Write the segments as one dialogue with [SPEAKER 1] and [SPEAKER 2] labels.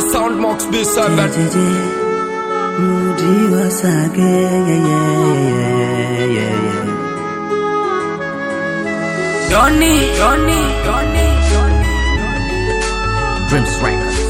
[SPEAKER 1] sound Max B7
[SPEAKER 2] Jeje, Mudi wasage, yeah, yeah, yeah, yeah, yeah.
[SPEAKER 3] Johnny, Johnny, Johnny, Johnny.
[SPEAKER 1] Dreams Records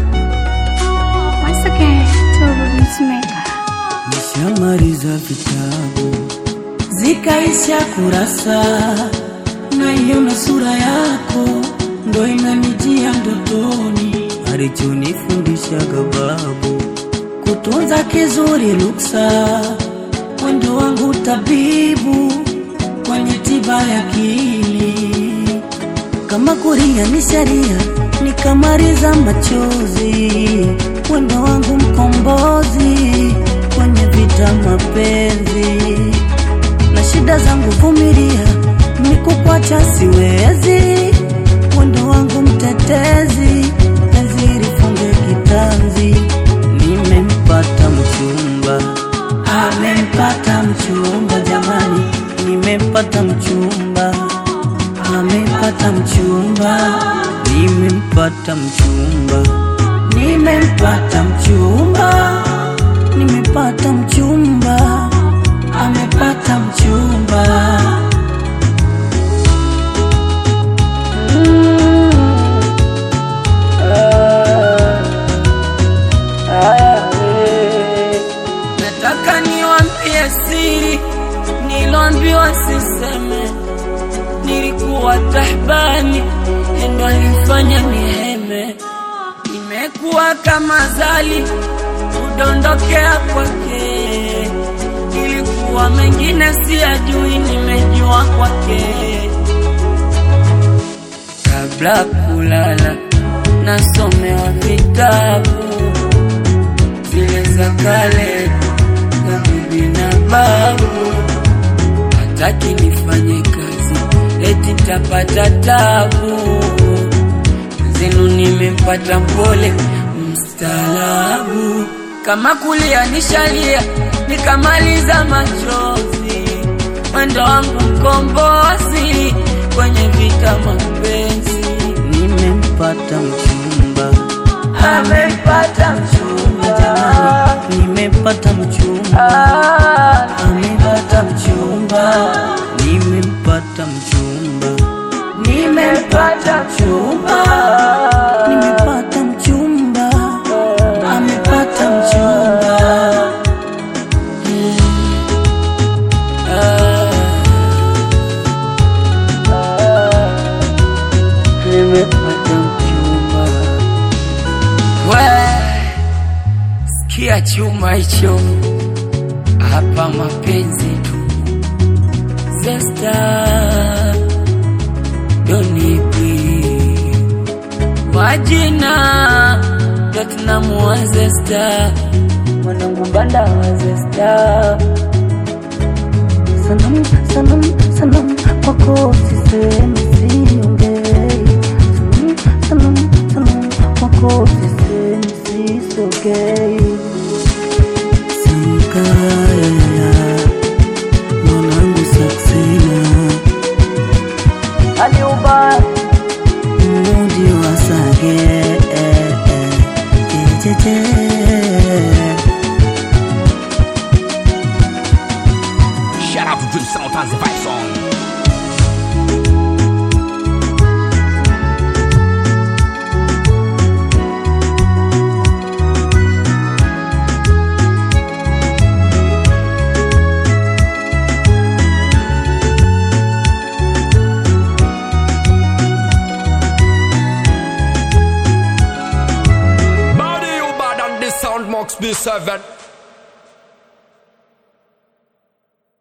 [SPEAKER 4] Once again, Turbo Beatmaker.
[SPEAKER 2] Nishamaliza vitabu zikaisha kurasa, naiona sura yako ndo inanijia ndotoni, alichonifundishaga babu kutunza kizuri luksa, mwendo wangu tabibu kwenye tiba ya akili kama kuria ni sharia, nikamaliza machozi, mwendo wangu mkombozi kwenye vita mapenzi, na shida zangu vumilia, nikukwacha siwezi, mwendo wangu mtetezi, penzi lifunge kitanzi, nimempata mchumba, amempata mchumba, jamani, nimempata mchumba amepata mchumba, nimempata mchumba, nimempata mchumba, nimepata mchumba, amepata mchumba.
[SPEAKER 3] Nataka niwaambie siri niloambiwa siseme. Nilikuwa tahbani, ndo alifanya niheme. Nimekuwa kama zali kudondokea kwake. Nilikuwa mengine siyajui, nimejua kwake. Kabla kulala nasomewa vitabu zile za kale za bibi na babu, hataki nifanye kazi eti tapata tabu. Zenu nimempata mpole mstaalabu, kama kulia nishalia nikamaliza machozi, mwendo wangu mkombozi kwenye vita mapenzi.
[SPEAKER 2] Nimempata mchumba, amepata mchumba, jamani, nimempata mchumba, amepata mchumba, nimempata mchumba, nimempata mchumba, nimepata mchumba, amepata mchumba. Nimepata mchumba.
[SPEAKER 3] We, sikia chuma hicho hapa, mapenzi tu. Zesta donipi majina ndo tunamua Zesta, mwanangu banda wa Zesta.
[SPEAKER 2] Sanam, sanam, sanam, kwako sisemi siongei. Sanam, sanam, sanam, kwako sisemi sisogei. Sankaya, mwanangu Saksina, mudi wa Sage, eh, eh, jejeje.
[SPEAKER 1] Shout out to Dream Sound and the Vibe Song Body you bad on this sound Max B7